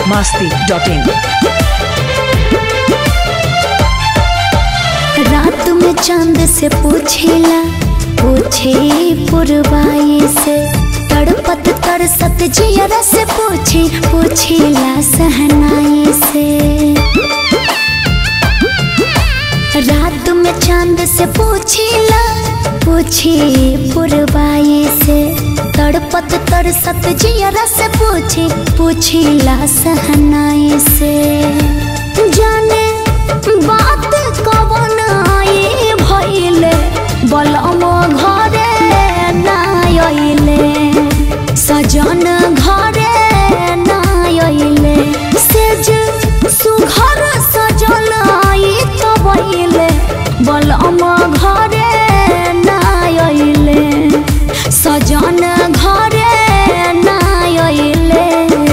masti.in रात में चांद से पूछेला पूछे पुरवाई से तड़पत तड़सत जियरा से पूछे पूछेला सहनाई से रात में चांद से पूछेला पूछे पुरवाई से तड़पत तड़सत जियरा से पूछे पूछेला सहनाई से जाने बात कवन आई भइले बलम घरे ना आइले सजन घरे ना आइले सेज सुघर सजल आई तो बइले बलम घरे ना आइले सजन घरे ना आइले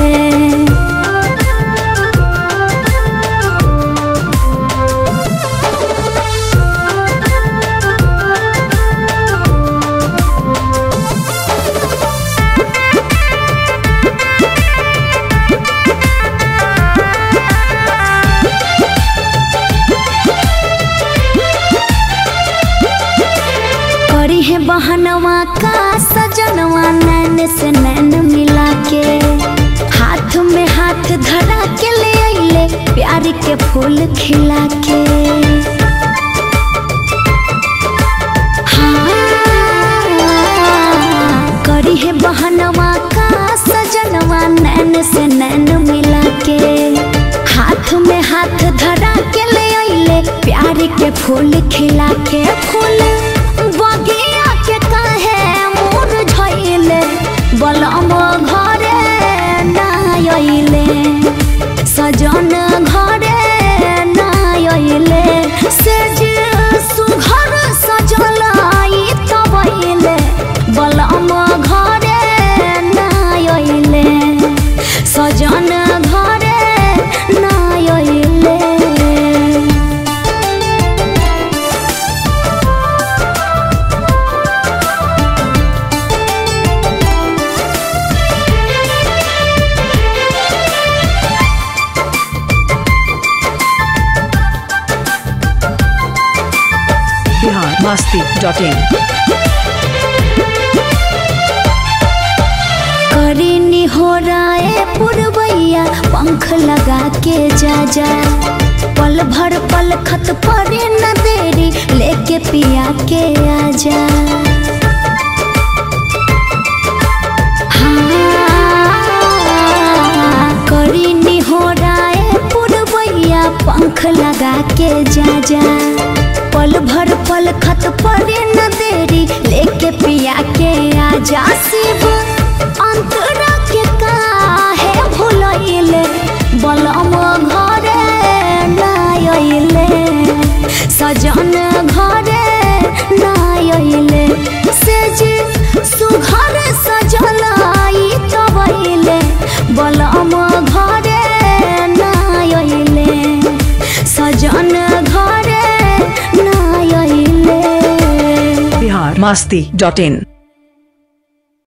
करी है बहनवा का सजनवा नैन से नैन मिला के हाथ में हाथ धरा के ले अइले प्यार के फूल खिला के हाँ, करी है बहनवा का सजनवा नैन से नैन मिला के हाथ में हाथ धरा के ले अइले प्यार के फूल खिला के फूल बगिया के कहे मोर झइले बलम घरे ना अइले सजन घरे ना अइले सेज सुघर सजल आई तब अइले बलम घरे ना अइले सजन घरे ना अइले Bihar masti.in करीनी हो राय पुरवैया पंख लगा के जा जा पल भर पल खत परे न देरी लेके पिया के आ जा हाँ, करीनी हो राय पुरवैया पंख लगा के जा जा पल भर पल खत परे न देरी लेके पिया के आ जा शिव अंतरा के काहे भुलैले बलम घरे ना अइले सजन घरे ना अइले सेज सुघर सजल आई तब अइले बलम घरे ना अइले सजन घरे ना अइले Bihar masti.in